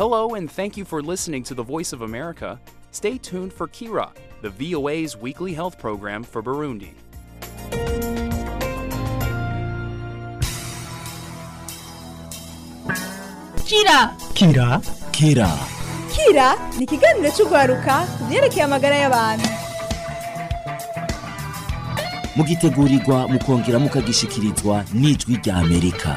Hello, and thank you for listening to the Voice of America. Stay tuned for Kira, the VOA's weekly health program for Burundi. Kira Kira Kira Kira ni ikiganiro cy'urwaruka ku byerekeye amagara y'abantu mugitegurirwa mukongera mukagishikirizwa n'ijwi rya Amerika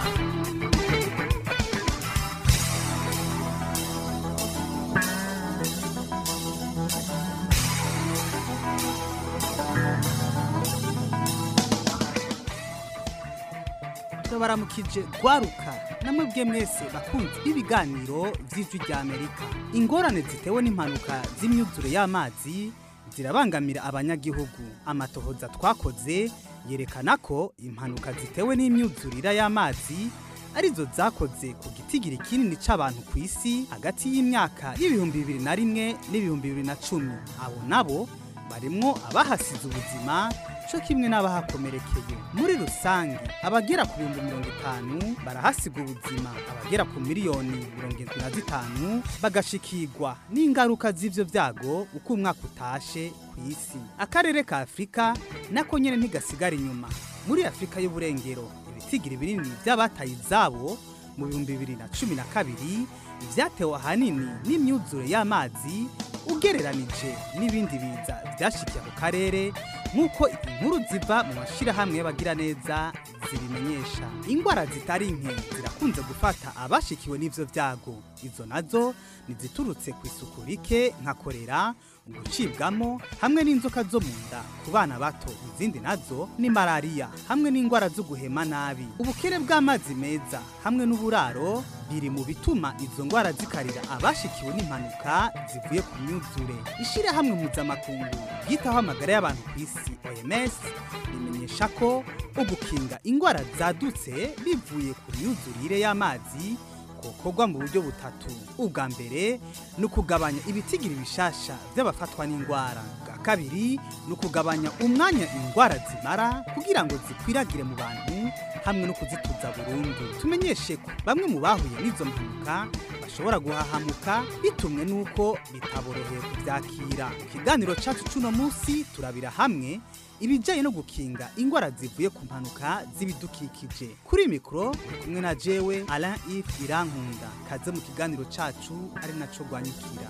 turabaramukije rwaruka namwe bwe mwese bakunzi b'ibiganiro by'ijwi rya amerika ingorane zitewe n'impanuka z'imyuzure y'amazi zirabangamira abanyagihugu amatohoza twakoze yerekana ko impanuka zitewe n'imyuzurira y'amazi arizo zakoze ku gitigiri kinini c'abantu ku isi hagati y'imyaka y'ibihumbi bibiri na rimwe n'ibihumbi bibiri na cumi abo nabo barimwo abahasize ubuzima co kimwe n'abahakomerekeye muri rusange abagera ku bihumbi mirongo itanu barahasiga ubuzima abagera ku miliyoni mirongo irindwi na zitanu bagashikirwa n'ingaruka z'ivyo vyago uko umwaka utashe ku isi akarere ka afurika nako nyene ntigasigara inyuma muri afurika y'uburengero ibitigiri binini vy'abataye izabo mu bihumbi bibiri na cumi na kabiri vyatewe ahanini n'imyuzure y'amazi ugereranije n'ibindi biza vyashikiye ako karere nk'uko inkuru ziva mu mashirahamwe y'abagiraneza zibimenyesha ingwara zitari nke zirakunze gufata abashikiwe n'ivyo vyago izo nazo niziturutse ku isuku rike nka korera gucibwamo hamwe n'inzoka zo mu nda ku bana bato izindi nazo ni malariya hamwe n'indwara zo guhema nabi ubukene bw'amazi meza hamwe n'uburaro biri mu bituma izo ndwara zikarira abashikiwe n'impanuka zivuye ku myuzure ishyirahamwe mpuzamakungu ryitaho amagara y'abantu ku isi oms rimenyesha ko ugukinga indwara zadutse bivuye ku myuzurire y'amazi gukorwa mu buryo butatu ubwa mbere ni ukugabanya ibitigiri bishasha by'abafatwa n'indwara bwa kabiri ni ukugabanya umwanya indwara zimara kugira ngo zikwiragire mu bantu hamwe no kuzituza burundu tumenyeshe ko bamwe mu bahuye n'izo mpanuka bashobora guhahamuka bitumwe n'uko bitaboroheye kubyakira mu kiganiro cyacu cy'uno munsi turabira hamwe ibijyanye no gukinga indwara zivuye ku mpanuka z'ibidukikije kuri mikoro uri kumwe na jewe Alain Yves Irankunda kaze mu kiganiro cacu ari naco rwanyukira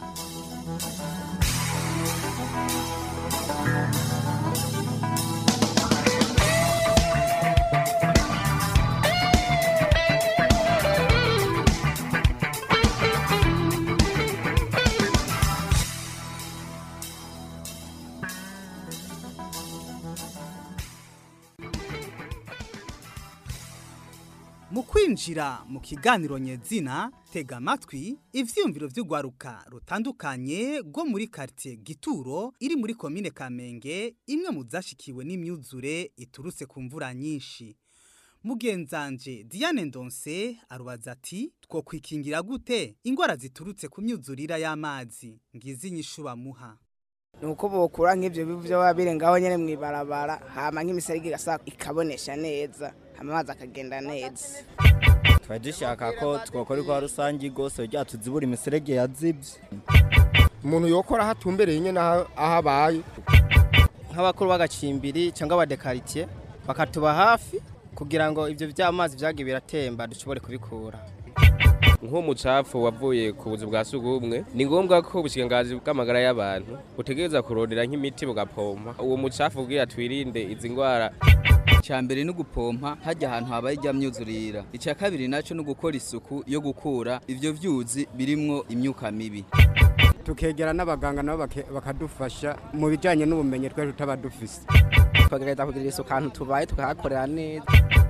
mu kwinjira mu kiganiro nyezina tega amatwi ivyiyumviro vy'urwaruka rutandukanye rwo muri quartier gituro iri muri komine kamenge imwe mu zashikiwe n'imyuzure iturutse ku mvura nyinshi mugenzanje diane ndonse arubaza ati two kwikingira gute ingwara ziturutse ku myuzurira y'amazi ngizi inyishu bamuha nuko bokura nk'ivyo bivu vyo baba biri ngaho nyene mw'ibarabara hama nk'imiserege igasa ikabonesha neza hama amazi akagenda neza tuba dushaka ko twakora rwa rusange rwose kugira tuzibura imiserege yazibye umuntu yokora aho atumbereye nyine aho aho abaye nk'abakuru b'agacimbiri cyangwa abadekaritiye bakatuba hafi kugira ngo ibyo by'amazi byagiye biratemba dushobore kubikura nk'umucafu wavuye ku buzu bwa sugumwe ni ngombwa ko ubushikiranganji bw'amagara y'abantu butegereza kurondera nk'imiti bugapompa uwo mucafu kugira twirinde izi ndwara icya mbere ni ugupompa hajya ahantu habaye ijya myuzurira icya kabiri nacyo ni ugukora isuku yo gukura ibyo byuzi birimwo imyuka mibi tukegera n'abaganga nabo bakadufasha mu bijyanye n'ubumenyi twari tutaba dufise tukagerageza kugira isuku ahantu tubaye tukahakorera neza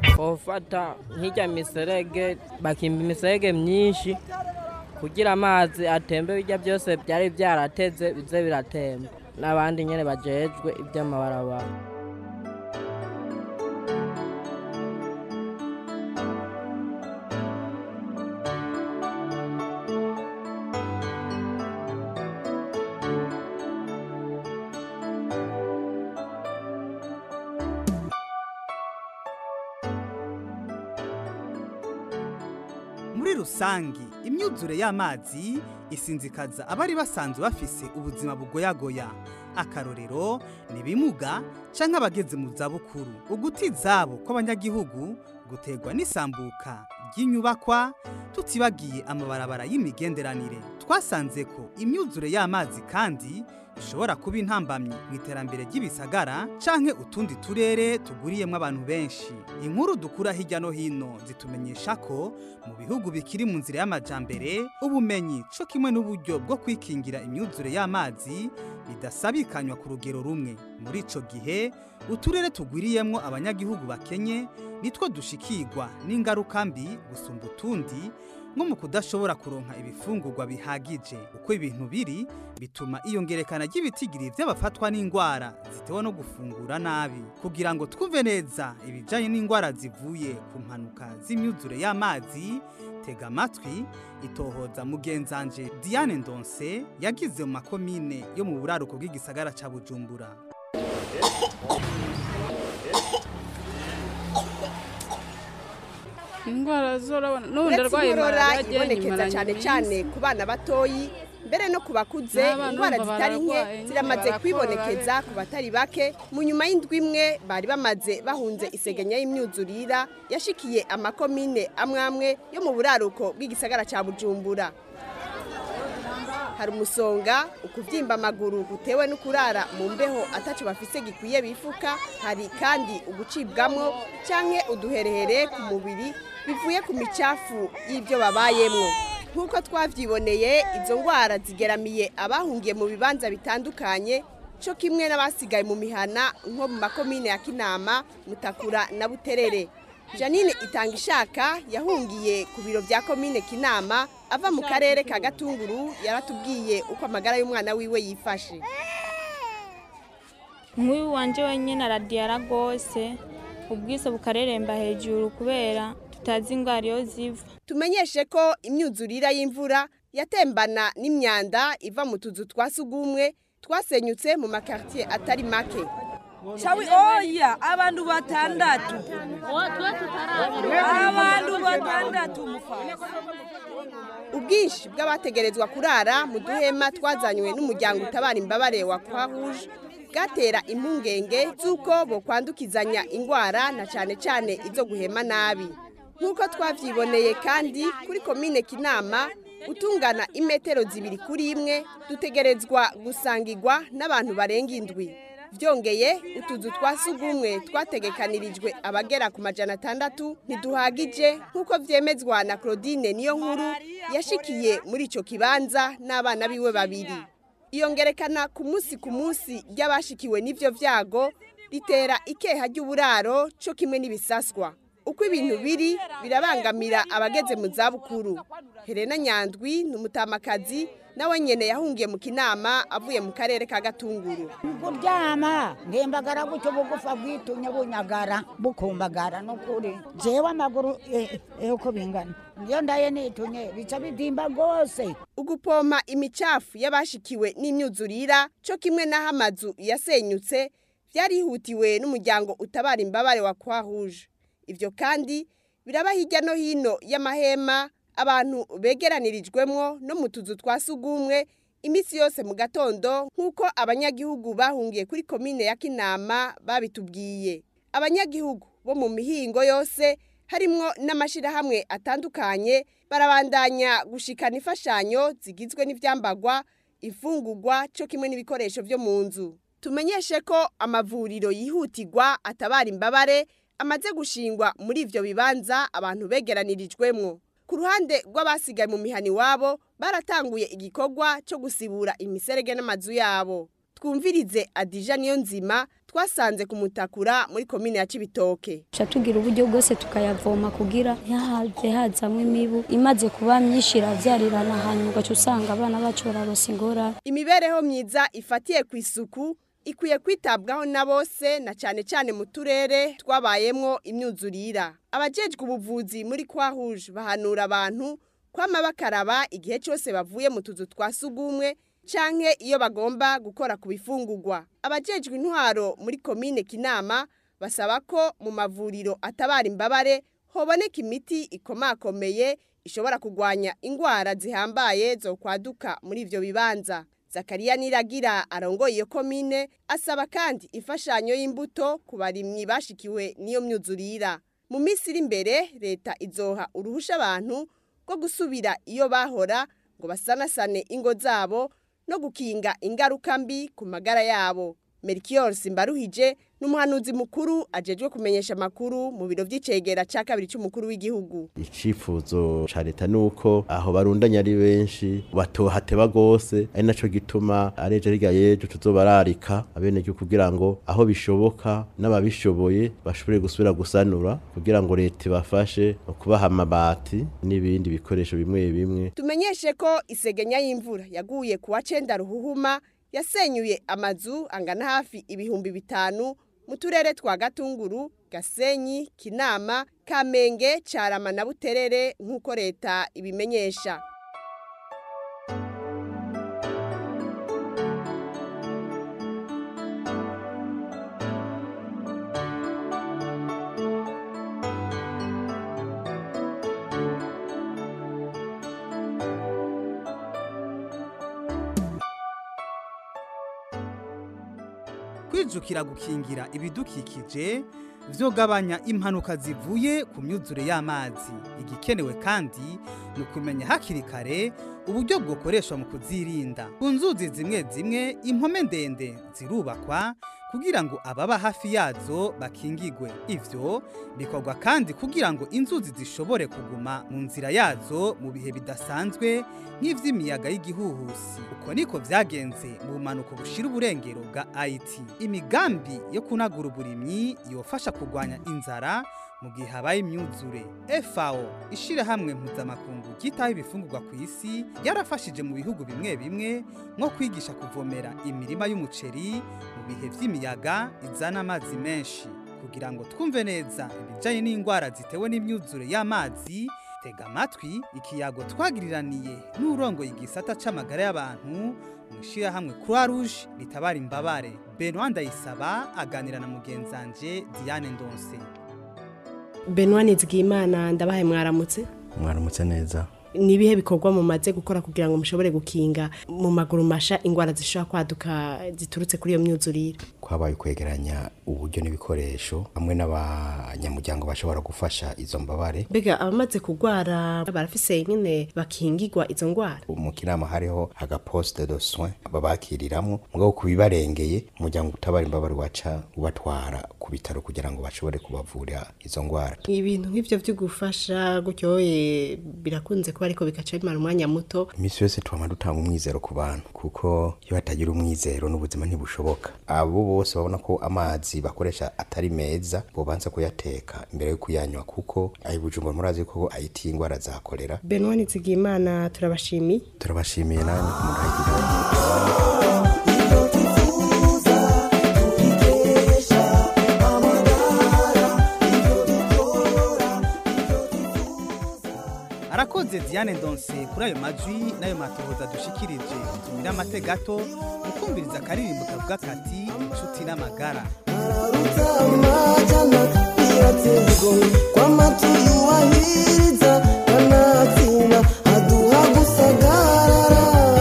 ufata nk'ijya miserege bakimba imiserege myinshi kugira amazi atembe bijya byose byari byarateze bize biratemba n'abandi nyine bajejwe iby'amabarabara muri muri rusangi imyuzure y'amazi isinzikaza abari basanzwe bafise ubuzima bugoyagoya akarorero ni bimuga canke abageze mu zabukuru uguti zabo kw'abanyagihugu guterwa n'isambuka ry'inyubakwa tutibagiye amabarabara y'imigenderanire twasanze ko imyuzure y'amazi kandi ishobora kuba intambamyi mu iterambere ry'ibisagara canke utundi turere tuguriyemwo abantu benshi inkuru dukura hirya no hino zitumenyesha ko mu bihugu bikiri mu nzira y'amajambere ubumenyi co kimwe n'uburyo bwo kwikingira imyuzure y'amazi bidasabikanywa ku rugero rumwe muri ico gihe uturere tugwiriyemwo abanyagihugu bakenye nitwo dushikirwa n'ingaruka mbi gusumba utundi nko mu kudashobora kuronka ibifungurwa bihagije uko ibintu biri bituma iyongerekana ry'ibitigiri by'abafatwa n'indwara zitewe no gufungura nabi kugira ngo twumve neza ibijyanye n'indwara zivuye ku mpanuka z'imyuzure y'amazi tega amatwi itohoza mugenzanje diane ndonse yagize mu makomine yo mu buraruko bw'igisagara cya bujumbura indwara zorabona n'ubundi uretse arwaye inkorora malariya ibonekeza nyimaranye cyane iminsi. cyane ku bana batoyi mbere no ku bakuze N'abana indwara urumva zitari nke bararwaye, ziramaze barakora, kwibonekeza ku batari bake mu nyuma y'indwi imwe bari bamaze bahunze isegenya y'imyuzurira yashikiye amakomine amwe amwe yo mu buraruko bw'igisagara cya bujumbura hari umusonga ukubyimba amaguru gutewe no kurara mu mbeho ataco bafise gikwiye bifuka hari kandi ugucibwamwo canke uduherehere ku mubiri bivuye ku micafu y'ibyo babayemwo nk'uko twavyiboneye izo ngwara zigeramiye abahungiye mu bibanza bitandukanye co kimwe n'abasigaye mu mihana nko mu makomine ya kinama mutakura na buterere janine itanga ishaka yahungiye ku biro bya komine kinama ava mu karere ka gatunguru yaratubwiye uko amagara y'umwana wiwe yifashe nk'uyu wanje wenyine aradiyara rwose ubwiso bukareremba hejuru kubera tutazi indwara iyo ziva tumenyeshe ko imyuzurira y'imvura yatembana n'imyanda iva mu tuzu twa sugumwe twasenyutse mu makartier atari make Shawi oya abantu batandatu abantu batandatu mufasi ubwinshi bw'abategerezwa kurara mu duhema twazanywe n'umuryango utabara imbabare wa croix rouge bwatera impungenge z'uko bokwandukizanya indwara na cyane cyane izo guhema nabi nk'uko twabyiboneye kandi kuri komine kinama utungana imetero zibiri kuri imwe dutegerezwa gusangirwa n'abantu barenga indwi byongeye utuzu twa sugumwe twategekanirijwe abagera ku majana atandatu ntiduhagije nk'uko byemezwa na claudine niyo nkuru yashikiye muri icyo kibanza n'abana biwe babiri iyongerekana ku munsi ku munsi ry'abashikiwe n'ibyo byago ritera ikeha ry'uburaro cyo kimwe n'ibisaswa uko ibintu biri birabangamira abageze mu zabukuru helena nyandwi ni umutamakazi nawe nyene yahungiye mu kinama avuye mu karere ka gatunguru kuryama ntembagara gutyo bugufa bwitumye bunyagara bukumbagara nukuri jewe amaguru eh, eh, uko bingana iyo ndaye nitumye bica bidimba rwose ugupompa imicafu y'abashikiwe n'imyuzurira cyo kimwe n'aho amazu yasenyutse byarihutiwe n'umuryango utabara imbabare wa croix rouge ivyo kandi biraba hirya no hino y'amahema abantu begeranirijwemwo no mu tuzu twa sugumwe iminsi yose mu gatondo nk'uko abanyagihugu bahungiye kuri komine ya kinama babitubwiye abanyagihugu bo mu mihingo yose harimwo n'amashyirahamwe atandukanye barabandanya gushikana imfashanyo zigizwe n'ibyambagwa imfungugwa cyo kimwe n'ibikoresho byo mu nzu tumenyeshe ko amavuriro yihutirwa atabara imbabare amaze gushingwa muri ivyo bibanza abantu begeranirijwemwo ku ruhande rw'abasigaye mu mihani wabo baratanguye igikorwa cyo gusibura imiserege n'amazu yabo twumvirize adija niyo nzima twasanze ku mutakura muri komine ya cibitoke tuca tugira uburyo bwose tukayavoma kugira ntihaze hazamwo imibu imaze kuba myinshi iravyarirana hanyuma ugaca usanga abana bacu bararosa ingorane imibereho myiza ifatiye ku isuku ikwiye kwitabwaho na bose na cyane cyane mu turere twabayemwo imyuzurira abajejwe ubuvuzi muri kwa rouge bahanura abantu kwama bakaraba igihe cyose bavuye mu tuzu twa sugumwe canke iyo bagomba gukora ku bifungurwa abajejwe intwaro muri komine kinama basaba ko mu mavuriro atabara imbabare hoboneka imiti ikomakomeye ishobora kugwanya ingwara zihambaye zo kwaduka muri ivyo bibanza zakariya niragira arongoye iyo komine asaba kandi imfashanyo y'imbuto ku barimyi bashikiwe n'iyo myuzurira mu minsi iri imbere leta izoha uruhusha abantu rwo gusubira iyo bahora ngo basanasane ingo zabo no gukinga ingaruka mbi ku magara yabo Melchior Simbaruhije n'umuhanuzi mukuru ajejwe kumenyesha amakuru mu biro vy'icegera ca kabiri c'umukuru w'igihugu icifuzo ca leta nuko aho barundanya ari benshi batohateba gose ari naco gituma areje hirya yejo tuzobararika abenegihugu kugira ngo aho bishoboka n'ababishoboye bashobore gusubira gusanura kugira ngo leta ibafashe mu kubaha amabati n'ibindi bikoresho bimwe bimwe tumenyeshe ko isegenya y'imvura yaguye kuwa cenda ruhuhuma yasenyuye amazu angana hafi ibihumbi bitanu mu turere twa gatunguru gasenyi kinama kamenge carama na buterere nk'uko leta ibimenyesha kwijukira gukingira ibidukikije vyogabanya impanuka zivuye ku myuzure y'amazi igikenewe kandi ni ukumenya hakiri kare uburyo bwokoreshwa mu kuzirinda ku nzuzi zimwe zimwe impome ndende zirubakwa kugira ngo ababa hafi yazo bakingigwe ivyo bikorwa kandi kugira ngo inzuzi zishobore kuguma mu nzira yazo mu bihe bidasanzwe nk'ivy'imiyaga y'igihuhusi uko niko vyagenze mu bumanuko bushira uburengero bwa Haiti imigambi yo kunagura uburimyi yofasha kurwanya inzara mu gihe habaye imyuzure FAO ishirahamwe mpuzamakungu ryitaho ibifungurwa ku isi yarafashije mu bihugu bimwe bimwe nko kwigisha kuvomera imirima y'umuceri mu bihe vy'imiyaga izana amazi menshi kugira ngo twumve neza ibijanye n'indwara zitewe n'imyuzure y'amazi tega amatwi ikiyago twagiriraniye n'urongoye igisata c'amagara y'abantu mu ishirahamwe Croix Rouge ritabara imbabare Benoît Ndayisaba aganira na mugenzanje Diane Ndonse Benoît Nizigimana ndabahe mwaramutse mwaramutse neza ni ibihe bikorwa mumaze gukora kugira ngo mushobore gukinga mu maguru masha ingwara zishobora kwaduka ziturutse kuri iyo myuzurire kwabaye kwegeranya uburyo n'ibikoresho hamwe n'abanyamuryango bashobora gufasha izo mbabare mbega abamaze kurwara barafise nyine bakingirwa izo ngwara mu kinama hariho agaposte de soin babakiriramwo mugabo kubibarengeye umuryango utabara imbabare waca ubatwara ku bitaro kugira ngo bashobore kubavura izo ngwara ibintu nk'ivyo vyo gufasha gutyoye birakunze kuba ariko bikaca bimara umwanya muto imisi yose twama dutanga umwizero ku bantu kuko iyo hatagira umwizero n'ubuzima ntibushoboka abo bose babona ko amazi bakoresha atari meza bobanza kuyateka imbere yo kuyanywa kuko ayi bujumbura murazi ko ayitiye ingwara za kolera Benoît Nizigimana turabashimiye turabashimiye namwe kumuragira arakoze Diane Ndonse kuri ayo majwi n'ayo matohoza dushikirije tumira amate gato mukumviriza akaririmbo kavuga kati inshuti n'amagara kwamatuwahiriza kanatsinda aduha gusagarara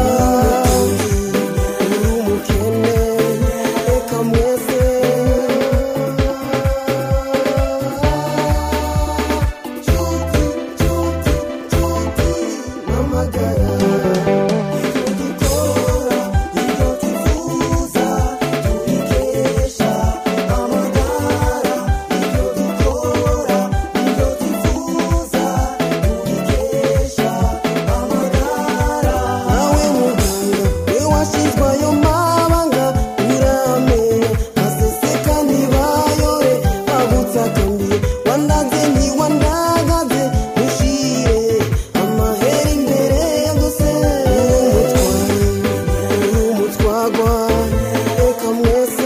uri umukene reka mwese nawe muganga we washyizwe ayo mabanga uramenya aseseka ntibayore abutsakambiye wandaze ntiwandagaze mushire amahera imbere ya gose umutwagwa reka mwese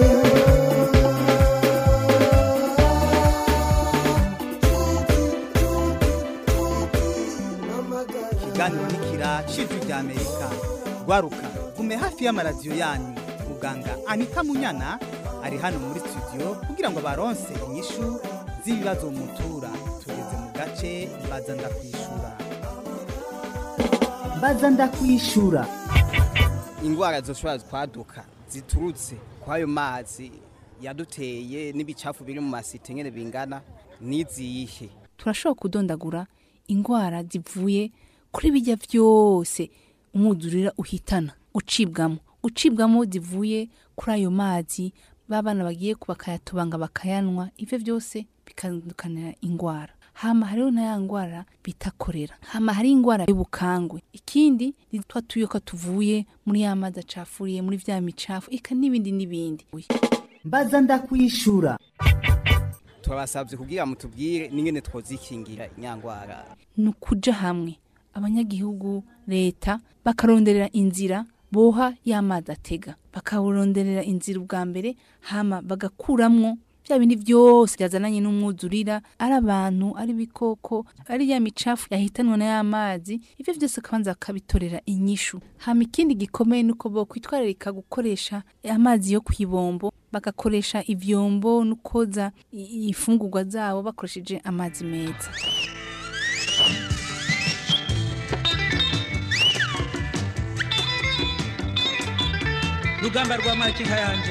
ikiganiro nikira cijwi rya Amerika gwaruka gume hafi y'amaradiyo yanyu muganga Anita Munyana ari hano muri studio kugira ngo baronse inyishu z'ibibazo mutura tugeze mu gace gace baza ndakwishura baza ndakwishura ingwara zoshobora kwaduka ziturutse kwayo mazi yaduteye n'ibicafu biri mu masite nyene bingana n'izihe turashobora kudondagura ingwara zivuye kuri bijya byose umwuzurira uhitana ucibwamo ucibwamo zivuye kuri ayo mazi babana bagiye bakayatubanga bakayanwa ivyo byose bikandukanira ingwara hama hariho na ya ngwara bita korera hama hari ingwara y'ubukangwe ikindi ni twa tuyoka tuvuye muri ya mazi acafuriye muri vya micafu eka n'ibindi n'ibindi mbaza ndakwishura turabasabye kugira mutubwire n'ingene twozikingira inyangwara ni ukuja hamwe abanyagihugu leta bakaronderera inzira boha y'amazi atega bakawuronderera inzira ubwa mbere hama bagakuramwo bya bindi byose byazananye n'umwuzurira ari abantu ari ibikoko ari ya micafu yahitanwa na ya mazi ivyo byose kabanza bakabitorera inyishu hama ikindi gikomeye nuko bo kwitwararika gukoresha amazi yo kwibombo bagakoresha ivyombo no koza i- ifungurwa zabo bakoresheje amazi meza rugamba rwa makinka yanje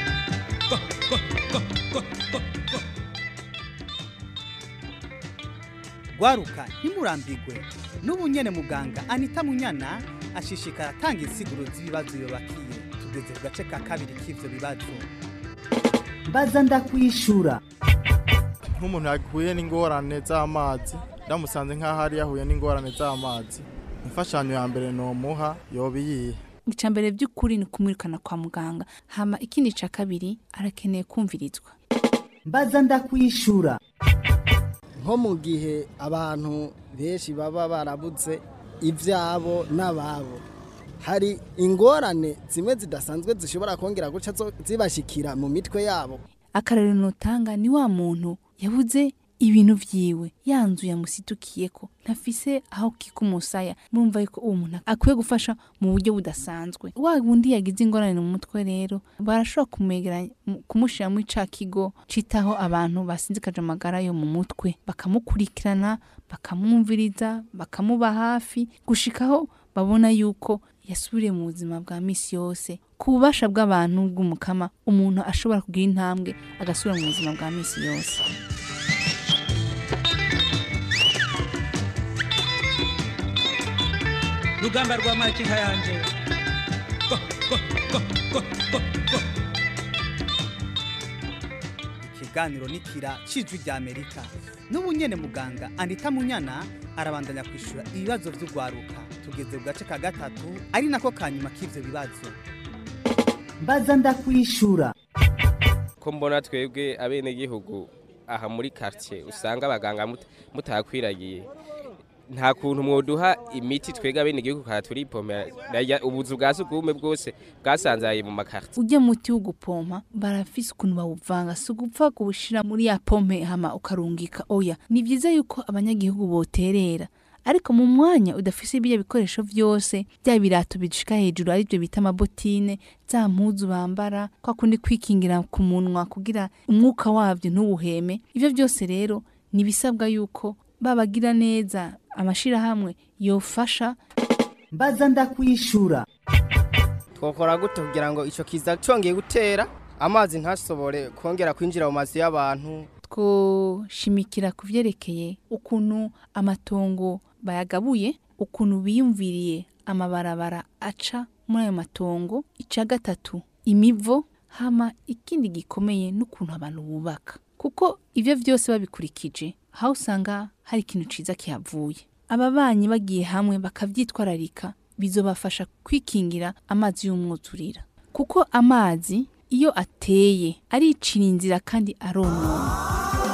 gwaruka ntimurambigwe n'ubu nyene muganga anita munyana ashishikara atanga insiguro z'ibibazo bibakiye tugeze ku gace ka kabiri k'ivyo bibazo mbaza ndakwishura nk'umuntu yahuye n'ingorane z'amazi ndamusanze nk'aho ari yahuye n'ingorane z'amazi imfashanyo ya mbere nomuha yoba iyihe icya mbere by'ukuri ni kumwirukana kwa muganga hama ikindi cya kabiri arakeneye kumvirizwa mbaza ndakwishura nko mu gihe abantu benshi baba barabuze ibyabo n'ababo hari ingorane zimwe zidasanzwe zishobora kongera guca zo- zibashikira mu mitwe yabo akarero nutanga ni wa muntu yabuze ibintu vyiwe ya nzu yamusitukiyeko ntafise aho kika umusaya murumva yuko uwo muntu akwiye gufasha mu buryo budasanzwe wa wundi yagize ingorane mu mutwe rero barashobora kumwegeranya mu- kumushira muri ca kigo citaho abantu basinzikaje amagara yo mu mutwe bakamukurikirana bakamwumviriza bakamuba hafi gushikaho babona yuko yasubiriye mu buzima bwa misi yose ku bubasha bw'abantu bw'umukama umuntu ashobora kugira intambwe agasubira mu buzima bwa misi yose rugamba rwa makinka yanje ikiganiro nikira cijwi rya amerika n'ubu nyene muganga anita munyana arabandanya kwishura ibibazo vy'ugwaruka tugeze ku gace ka gatatu ari nako kanyuma k'ivyo bibazo mbaza ndakwishura ko mbona twebwe abenegihugu aha muri quartier usanga abaganga mut- mutakwiragiye nta kuntu mwoduha imiti twebwe abenegihugu kara turipomera Narya ubuzu bwa sugumwe bwose bwasanzaye mu makartier ujya muti wo gupompa barafise ukuntu bawuvanga si ugupfa kuwushira muri ya pompe hama ukarungika oya ni vyiza yuko abanyagihugu boterera ariko mu mwanya udafise ibyo bikoresho vyose bya birato bishika hejuru aribyo bita amabotine za mpuzu bambara kwa kundi kwikingira ku munwa kugira umwuka wavyo ntuwuheme ivyo byose rero ni bisabwa yuko babagira neza amashirahamwe yofasha mbaza ndakwishura twokora gute kugira ngo ico kiza congeye gutera amazi ntashobore kongera kwinjira mu mazu y'abantu twoshimikira ku vyerekeye ukuntu amatongo bayagabuye ukuntu biyumviriye amabarabara aca muri ayo matongo ica gatatu imivo hama ikindi gikomeye n'ukuntu abantu bubaka kuko ivyo vyose babikurikije aho usanga hari ikintu ciza kihavuye ababanyi bagiye hamwe bakavyitwararika bizobafasha kwikingira amazi y'umwuzurira kuko amazi iyo ateye aricira inzira kandi aronona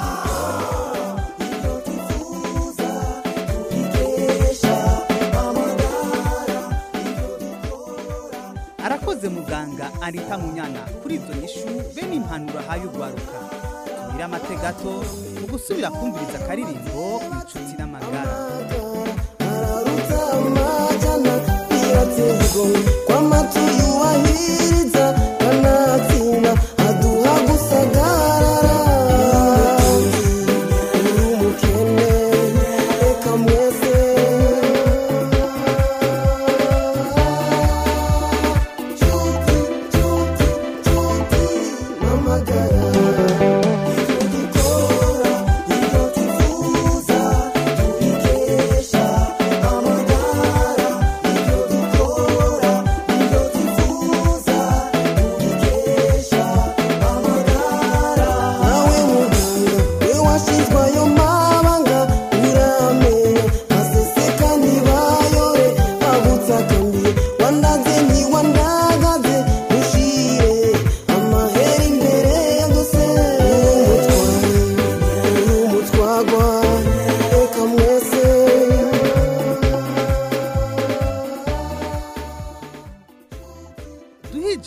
arakoze muganga anita munyana kuri izo nyishu bene impanuro ahaye ugwaruka tumire amate gato mu gusubira kumviriza akaririmbo ku inshuti n'amagara kwamatu yuwahiriza kanatsinda aduha gusagarara uri umukene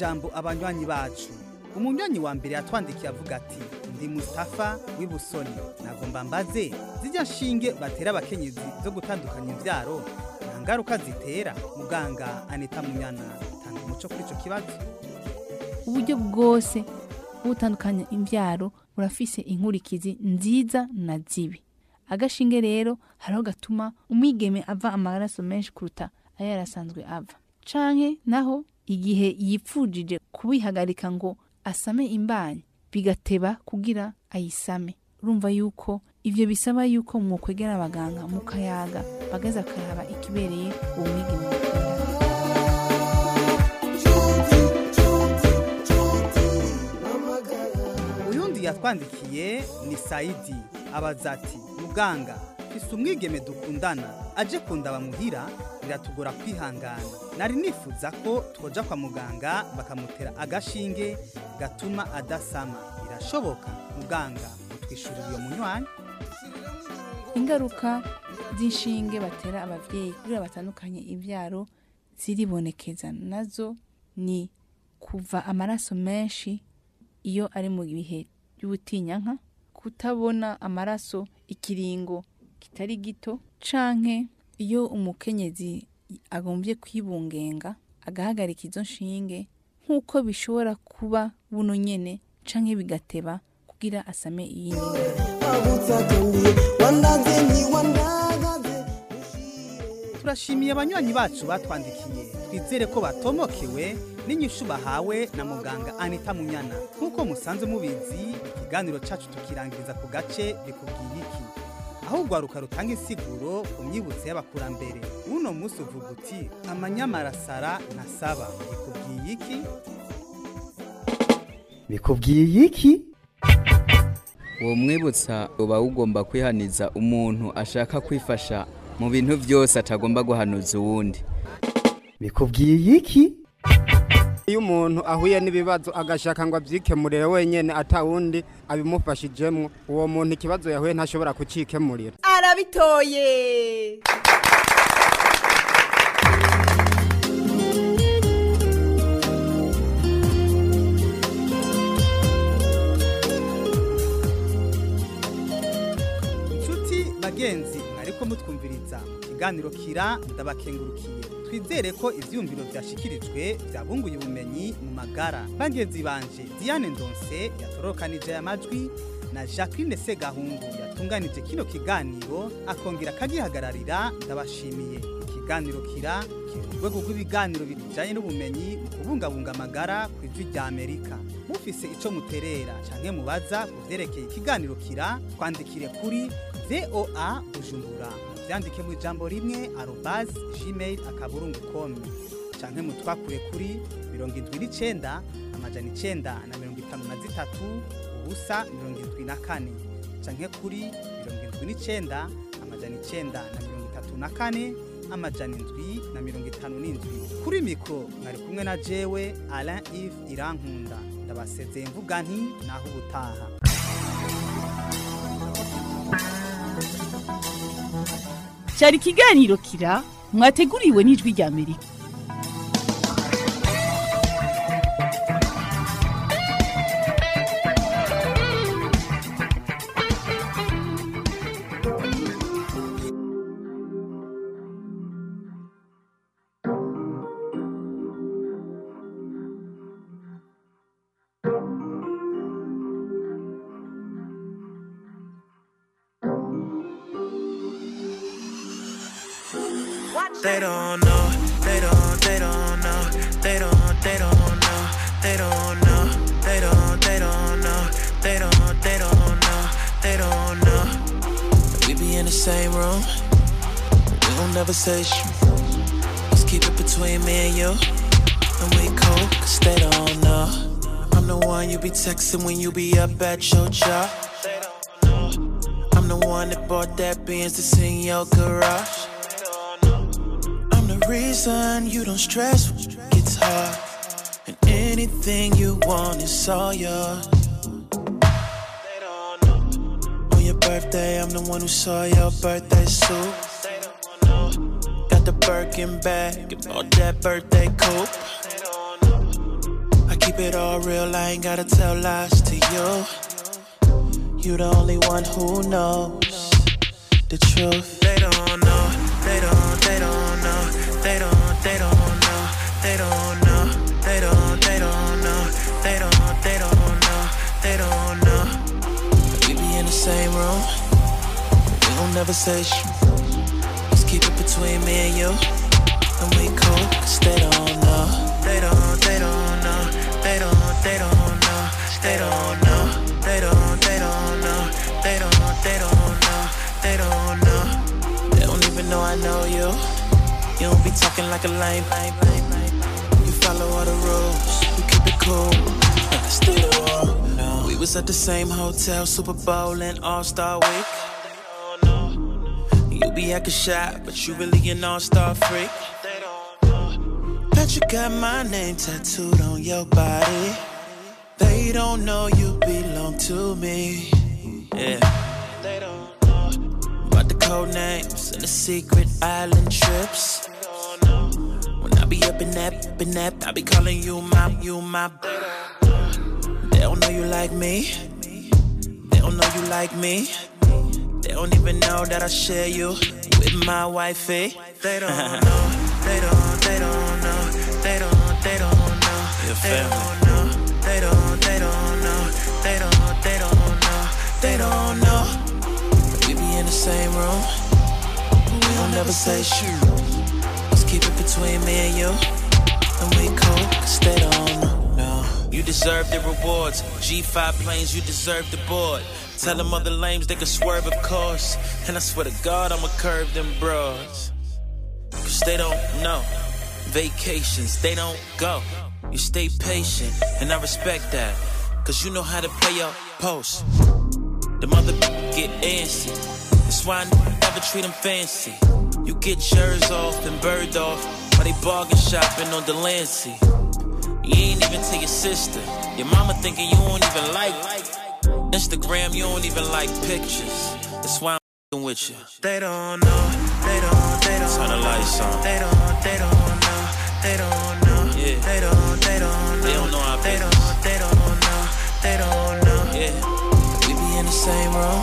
ijambo abanywanyi bacu umunywanyi wa mbere yatwandikiye avuga ati ndi mustafa w'ibusoni nagomba mbaze zijya nshinge batera abakenyezi zo gutandukanya imbyaro nta ngaruka zitera muganga anita munyana tanga umuco kuri icyo kibazo uburyo bwose bwo gutandukanya imbyaro burafise inkurikizi nziza na zibi agashinge rero hariho gatuma umwigeme ava amaraso menshi kuruta ayo yarasanzwe ava canke naho igihe yipfujije kubihagarika ngo asame imbanyi bigateba kugira ayisame urumva yuko ivyo bisaba yuko mwokwegera abaganga mukayaga bagaza akaraba ikibereye uwo mwigeme mukundana uyundi yatwandikiye ni sayidi abaza ati muganga fise umwigeme dukundana aje kundaba muhira biratugora kwihangana nari nifuza ko twoja kwa muganga bakamutera agashinge gatuma adasama birashoboka muganga utwishurira iyo munywanyi ingaruka z'inshinge batera abavyeyi kugira batandukanye ivyaro ziribonekeza nazo ni kuva amaraso menshi iyo ari mu bihe by'ubutinyanka kutabona amaraso ikiringo kitari gito canke iyo umukenyezi agombye kwibungenga agahagarika izo nshinge nk'uko bishobora kuba buno nyene canke bigateba kugira asame iyindi turashimiye abanywanyi bacu batwandikiye twizere ko batomokewe n'inyishu bahawe na muganga anita munyana nk'uko musanze mubizi ikiganiro cacu tukirangiriza ku gace bikubwiye iki aho urwaruka rutanga insiguro ku myibutso y'abakurambere uno munsi uvuga uti amanyamarasara ntasaba bikubwiye iki bikubwiye iki uwo mwibutsa uba ugomba kwihaniza umuntu ashaka kwifasha mu bintu byose atagomba guhanuza uwundi bikubwiye iki iyo umuntu ahuye n'ibibazo agashaka ngo abyikemurire wenyine atawundi abimufashijemo uwo muntu ikibazo yahuye ntashobora kucyikemurira arabitoye inshuti bagenzi mwariko mutwumviriza ikiganiro kira ndabakengurukiye twizere ko ivyumviro vyashikirijwe vyabunguye ubumenyi mu magara bagenzi banje diane ndonse yatorokanije aya majwi na jacqueline segahungu yatunganije kino kiganiro akongera akagihagararira ndabashimiye ikiganiro kira kiri mu rwego rw'ibiganiro bijanye n'ubumenyi mu kubungabunga amagara ku ijwi rya amerika mufise ico muterera canke mubaza ku vyerekeye ikiganiro kira twandikire kuri voa bujumbura vyandike mu ijambo rimwe arobas gmail akaburungu komi canke mutwakure kuri mirongo indwi n'icenda amajana icenda na mirongo itanu na zitatu ubusa mirongo indwi na kane canke kuri mirongo indwi n'icenda amajana icenda na mirongo itatu na kane amajana indwi na mirongo itanu n'indwi kuri mikoro mwari kumwe na jewe alain ive irankunda ndabasezeye mvuga nti naho ubutaha cyari ikiganiro kira mwateguriwe n'ijwi rya amerika They don't know, they don't, they don't know, they don't, they don't know, they don't know, they don't, they don't know, they don't, they don't know, they don't know. We be in the same room, we don't never say shit. Let's keep it between me and you, and we cool, cause they don't know. I'm the one you be texting when you be up at your job. I'm the one that bought that Benz that's in your garage. I'm the reason you don't stress when it gets hard. And anything you want is all yours. On your birthday, I'm the one who saw your birthday suit. Got the Birkin bag and bought that birthday coupe. keep it all real, I ain't gotta tell lies to you. You the only one who knows the truth. They don't know, they don't, they don't know, they don't, they don't know, they don't know, they don't, they don't know, they don't, they don't know, they don't know. We be in the same room, we gon' never say shit. Just keep it between me and you, and we cool, cause they don't know, they don't, they don't know, they don't, they don't know, they don't know, they don't, they don't know, they don't, they don't know, they don't know, they don't even know I know you. You don't be talking like a lame, lame, lame, lame. You follow all the rules, we keep it cool. Stay the war. We was at the same hotel, Super Bowl and All Star Week. You be acting shy, but you really an all-star freak. Bet you got my name tattooed on your body. They don't know you belong to me. Yeah. They don't know about the code names and the secret island trips. When I be up in that, up in that, I be calling you my, you my. They don't know you like me. They don't know you like me. They don't even know that I share you with my wifey. They don't know. They don't. They don't know. They don't. They don't know. They don't know. They don't. They don't know. They don't. They don't know. They don't know. We be in the same room. We don't never say shit. Just keep it between me and you. And we cool, cause they don't know. No. You deserve the rewards. G5 planes, you deserve the board. Tell them other lames they can swerve, of course. And I swear to God, I'ma curve them broads. Cause they don't know. Vacations, they don't go. You stay patient, and I respect that. Cause you know how to play your post. The mother get antsy. That's why I never treat them fancy. You get yours off and bird off while they bargain shopping on Delancey. You ain't even to your sister. Your mama thinking you don't even like Instagram, you don't even like pictures. That's why I'm f***ing with you. They don't know, they don't, they don't. Turn the lights on. They don't, they don't know, they don't know. Yeah. They don't, they don't know. They don't know our They don't, they don't know, they don't know. Yeah. We be in the same room.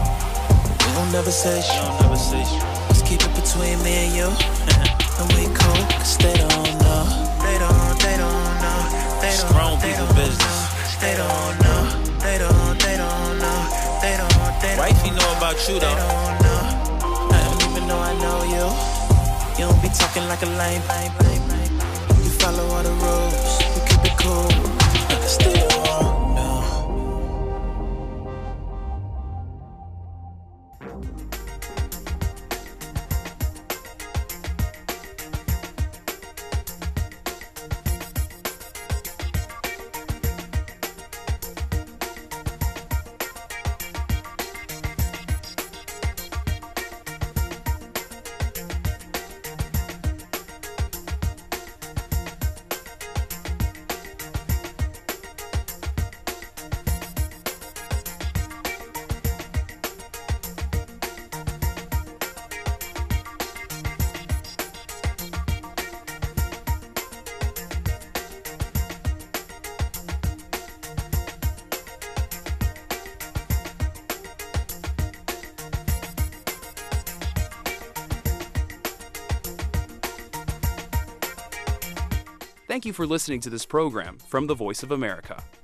We don't never say shit. Don't never say shit. Just keep it between me and you. and we cool, cause they don't know. They don't, they don't know. They don't, Strong they people don't business. Know. They don't know. They don't, they don't know. They don't, they don't Wifey know about you though. They don't know. I don't even know I know you. You don't be talking like a lame, lame, lame, lame. You follow all the rules. You keep it cool. Stay the wrong, no. Thank you for listening to this program from the Voice of America.